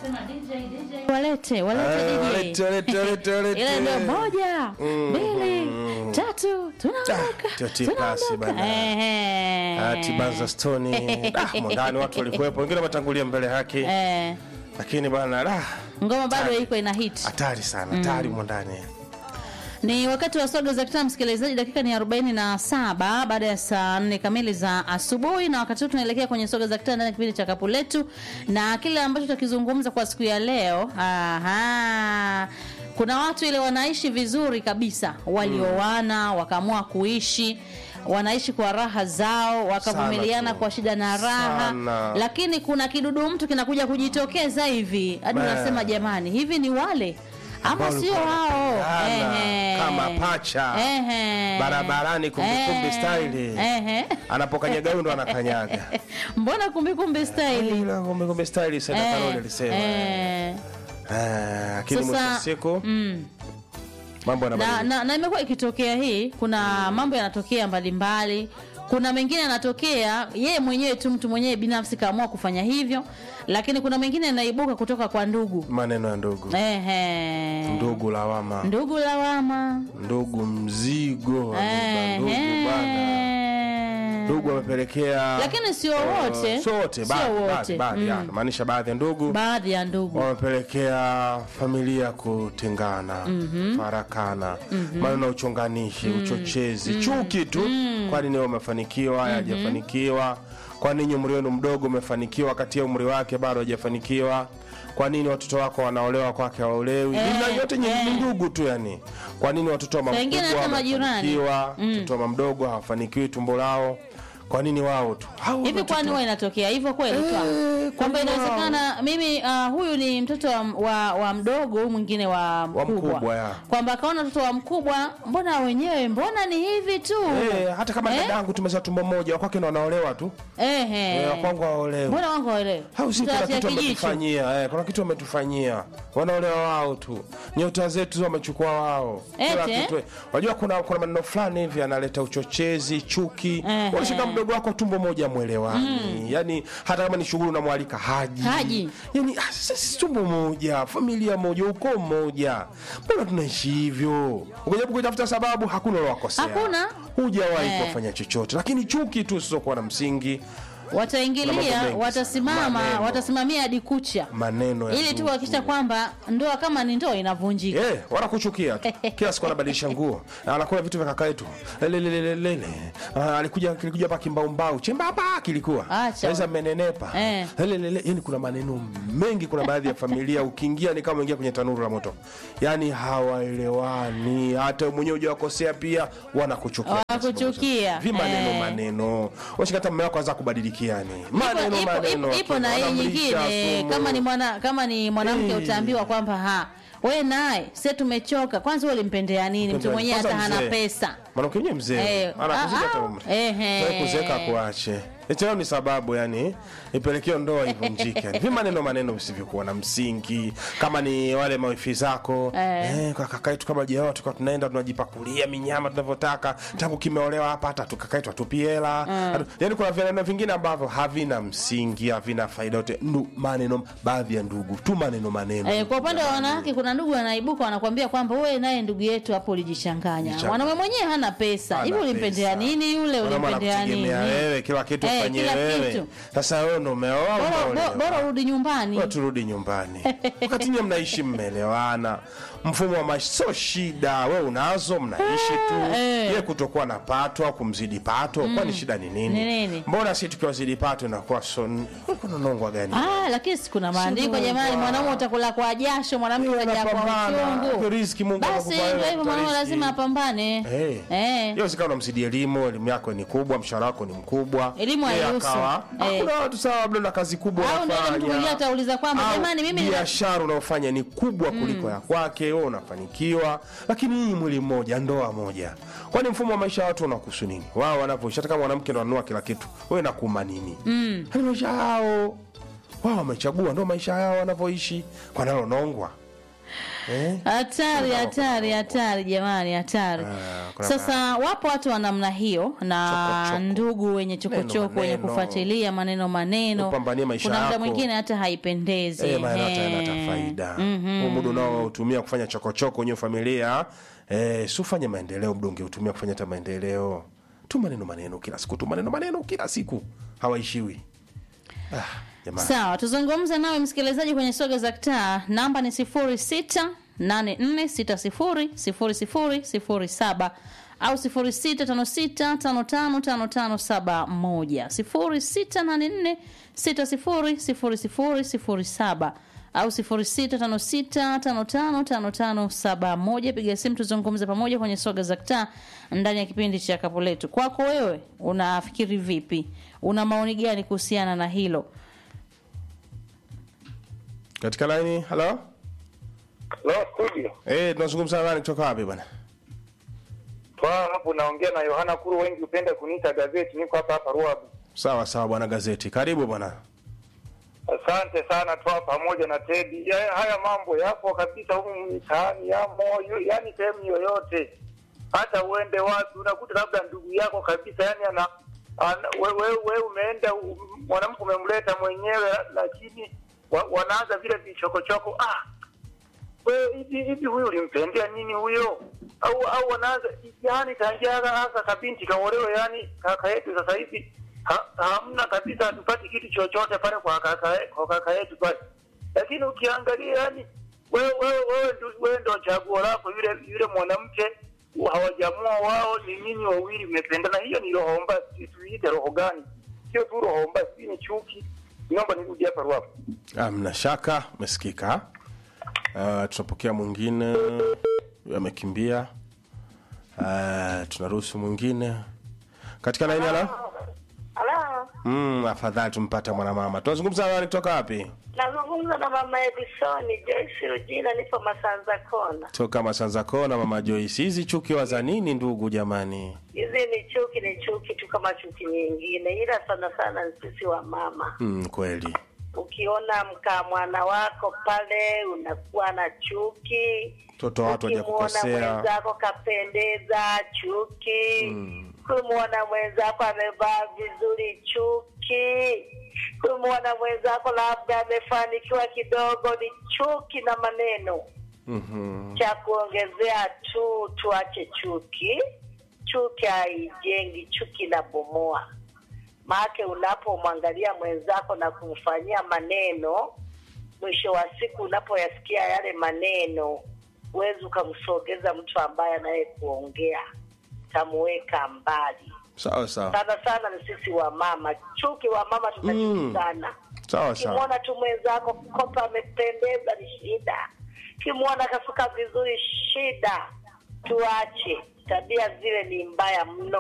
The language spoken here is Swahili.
walete walete Eh, DJ. walete, walete, walete, walete. ile ndio moja Mm, mbili mm. tatu tunaondoka Ah, toti pasi tunaondoka bana. Ehe. Ati Banza Stone. Ah, mondani watu walikuwepo, wengine wametangulia mbele yake. Eh, Lakini bana, ah, ngoma bado Hatari. iko ina hit hatari sana, hatari mondani. ni wakati wa soga za kitaa msikilizaji dakika ni 47 baada ya saa 4 kamili za asubuhi na wakati huu tunaelekea kwenye soga za kitaa ndani ya kipindi cha kapu letu na kile ambacho tutakizungumza kwa siku ya leo aha kuna watu ile wanaishi vizuri kabisa walioana wakaamua kuishi wanaishi kwa raha zao wakavumiliana Sana tu. kwa shida na raha Sana. lakini kuna kidudu mtu kinakuja kujitokeza hivi hadi Ba. unasema jamani hivi ni wale ama Ambao sio walikuwa wao wanapendana, Ehe. kama pacha. Ehe. Barabarani kumbikumbi Eh. style. Ehe. Anapokanyaga huyo ndo anakanyaga. mbona kumbikumbi staili Ila kumbe kumbe style sana Eh, Karoli alisema. eh. Eh, lakini mwisho wa Sasa, siku mm. mambo na, yanabadilika. na, na imekuwa ikitokea hii kuna mambo yanatokea mbalimbali kuna mengine yanatokea yeye mwenyewe tu mtu mwenyewe binafsi kaamua kufanya hivyo lakini kuna mengine yanaibuka kutoka kwa ndugu Maneno ya ndugu. Ehe. Ndugu lawama. ndugu lawama Ndugu mzigo. Ehe. Ndugu bana. Ndugu amepelekea Lakini sio eh, wote. sio wote, Sio baadhi, wote. baadhi, baadhi, Mm. ya, maanisha baadhi ya ndugu baadhi ya ndugu wamepelekea familia kutengana farakana maneno ya uchonganishi uchochezi chuki tu kwa nini wewe umefanikiwa haya hajafanikiwa kwa nini umri wenu mdogo umefanikiwa kati ya umri wake bado hajafanikiwa kwa nini watoto wako wanaolewa kwake hawaolewi Eh, na yote ni eh. ni ndugu tu yani kwa nini watoto wa mama Saa ingine mkubwa hata majirani. wamefanikiwa mtoto wa mama mdogo hawafanikiwi tumbo lao kwa nini wao tu Hao hivi watoto- kwani huwa inatokea hivyo kweli Eh, Twa? kwamba kwani inawezekana mimi uh, huyu ni mtoto wa, wa, wa mdogo huyu mwingine wa mkubwa, mkubwa, ya. kwamba akaona mtoto wa mkubwa mbona wenyewe mbona ni hivi tu Eh, hata kama Eh? dadangu tumezaa tumbo moja wakwake na wanaolewa tu Ehe. Eh, wakwangu hawaolewi mbona wangu waelewe au si kuna Tutatia kitu kijicho. wametufanyia eh, kuna kitu wametufanyia wanaolewa wao tu nyota zetu wamechukua wao Kila Ete? kitu wajua kuna kuna maneno fulani hivi analeta uchochezi chuki Ehe. unashika mdogo wako tumbo moja mwelewani yani hata kama ni shughuli unamwalika haji Haji. yani ah, sasa sisi tumbo moja familia moja ukoo mmoja mbona tunaishi hivyo ukijaribu kuitafuta sababu hakuna ulowakosea Hakuna. hujawahi Eh. kuwafanya chochote lakini chuki tu zisizokuwa na msingi Kuna wataingilia mambo mengi watasimama sana. watasimamia hadi kucha maneno ya ili tu ndugu. kuhakikisha kwamba ndoa kama ni ndoa inavunjika Eh, wanakuchukia tu kila siku anabadilisha nguo anakula vitu vya kaka yetu lelelelelele Ah, alikuja kilikuja hapa kimbaumbau chembamba kilikuwa Acha. sasa mmenenepa Eh. lelelele yani kuna maneno mengi kuna baadhi ya familia ukiingia ni kama uingia kwenye tanuru la moto yani hawaelewani hata mwenyewe hujawakosea pia wanakuchukia Wanakuchukia. vi maneno Eh. maneno washika hata mume wako anza kubadilikiani maneno ipo, ipo, maneno ipo, ipo tu, na hii wanamlisha nyingine sumu. kama ni mwana kama ni mwanamke Eh. utaambiwa kwamba ha we naye se tumechoka kwanza wewe ulimpendea nini mtu mwenyewe hata Kwanza hana mzee. pesa mwanamke mwenyewe mzee Eh, anakuzidi ah, hata ah, umri ehe. Wewe kuzeeka kuache hicho ni sababu yani ipelekeo ndoa ivunjike yani. vi maneno maneno visivyokuwa na msingi kama ni wale mawifi zako Eh. eh, kwa kaka yetu kama jao tukawa tunaenda tunajipakulia minyama tunavyotaka tangu kimeolewa hapa hata tukaka yetu atupie hela Hatu- yani kuna vineno vingine ambavyo havina msingi havina faida yote Ndu- maneno baadhi ya ndugu tu maneno maneno Eh, kwa upande wa wanawake kuna ndugu wanaibuka wanakwambia kwamba wewe naye ndugu yetu hapo ulijichanganya Jichanganya. mwanaume mwenyewe hana pesa Hana hivi ulimpendea pesa. nini yule Mwanaume ulimpendea nini anakutegemea wewe kila kitu Eh, ufanyie kila wewe kitu. sasa wewe ndo umeoa bora, umeolewa. bo- bora urudi nyumbani Bora turudi nyumbani wakati nyie mnaishi mmeelewana mfumo wa maisha sio shida we unazo mnaishi tu Eh. ye kutokuwa na pato au kumzidi pato kwani shida ni nini Ni nini? mbona si tukiwazidi pato inakuwa so kuna nongwa gani Ah, lakini si kuna maandiko Sio jamani, mbaya. mwanaume utakula kwa jasho, mwanamke Yeye utajaa kwa anapambana. uchungu. Riziki Mungu Basi anakupa ndio wewe, hivyo, mwanaume riziki. lazima apambane. Eh. Eh. hiyo sikawa unamzidi elimu elimu yako ni kubwa mshahara wako ni mkubwa Elimu Yeye hairuhusu. akawa, Eh. hakuna watu sawa labda na kazi kubwa Au ndio ile mtu mwingine unafanya. atauliza kwamba Au jamani, mimi nina- biashara unaofanya ni kubwa kuliko ya kwake wewe unafanikiwa lakini hii mwili mmoja ndoa moja kwani mfumo wa maisha ya watu unakuhusu nini wao wanavyoishi hata kama mwanamke ndo anunua kila kitu wewe nakuuma nini mm. maisha yao wao wamechagua ndo maisha yao wanavyoishi kwa nalo nongwa Eh? hatari hatari hatari jamani hatari Ah, kuna sasa wapo watu wa namna hiyo na Chokochoko. ndugu wenye chokochoko wenye maneno. kufuatilia maneno maneno Upambanie maisha kuna muda yako. mwingine hata haipendezi Eh, maana hata Ehe. yanata faida huu muda unaotumia kufanya chokochoko kwenye familia eh, si ufanye maendeleo muda ungeutumia kufanya hata maendeleo tu maneno maneno kila siku tu maneno maneno kila siku hawaishiwi ah, jamani sawa tuzungumze nawe msikilizaji kwenye soga za kitaa namba ni sifuri sita nane nne sita sifuri sifuri sifuri sifuri saba au sifuri sita tano sita tano tano tano tano saba moja sifuri sita nane nne sita sifuri sifuri sifuri sifuri saba au sifuri sita tano sita tano tano tano tano saba moja piga simu tuzungumze pamoja kwenye soga za kitaa ndani ya kipindi cha kapu letu kwako wewe unafikiri vipi una maoni gani kuhusiana na hilo katika laini halo Lo, studio. eh, tunazungumza na nani kutoka wapi bwana Twa hapo naongea na Yohana Kuru, wengi hupenda kuniita gazeti. Niko hapa hapa Ruabu. sawa sawa bwana gazeti karibu bwana Asante sana Twa pamoja na Tedi. Ya, haya mambo yapo kabisa humu mitaani, yamo yu- yani sehemu yoyote, hata uende wapi unakuta labda ndugu yako kabisa, yani ana, ana we, we, we umeenda u- mwanamke umemleta mwenyewe, lakini wa, wanaanza vile vichokochoko ah we hivi hivi huyu ulimpendea nini huyo au au wanaanza yani tangia hasa kabinti kaolewe yani kaka yetu sasa hivi ha, hamna kabisa hatupati kitu chochote pale kwa kaka kwa kaka yetu pale lakini ukiangalia yani wewe wewe wewe ndio wewe ndio chaguo lako yule yule mwanamke hawajamua wao ni nyinyi wawili mmependana hiyo ni roho mbaya si tuiite roho gani sio tu roho mbaya si ni chuki naomba nirudi hapa ruapo amna shaka umesikika uh, tunapokea mwingine amekimbia uh, tunaruhusu mwingine katika laini halo Halo, mm, afadhali tumpata mwanamama tunazungumza na nani kutoka wapi nazungumza na mama Edisoni Joyce Rujina, nipo Masanza Kona. toka masanza kona mama joyce hizi chukiwa za nini ndugu jamani Hizi ni chuki, ni chuki tu kama chuki nyingine, ila sana sana ni sisi wa mama. mm, kweli Ukiona mkaa mwana wako pale unakuwa na chuki, mtoto watu ukimwona hajakukosea mwenzako kapendeza, chuki kumwona mwenzako amevaa vizuri, chuki kumwona mwenzako labda amefanikiwa kidogo, ni chuki na maneno mm-hmm. cha kuongezea tu, tuache chuki. Chuki haijengi, chuki inabomoa. Maake unapomwangalia mwenzako na kumfanyia maneno, mwisho wa siku unapoyasikia yale maneno, huwezi ukamsogeza mtu ambaye anaye kuongea, tamuweka mbali. sawa sawa Sana sana ni sisi wa mama, chuki wa mama tunachuki Mm. sana sawa sawa Ukimwona tu mwenzako kopa amependeza ni shida, ukimwona kasuka vizuri shida. Tuache tabia zile, ni mbaya mno.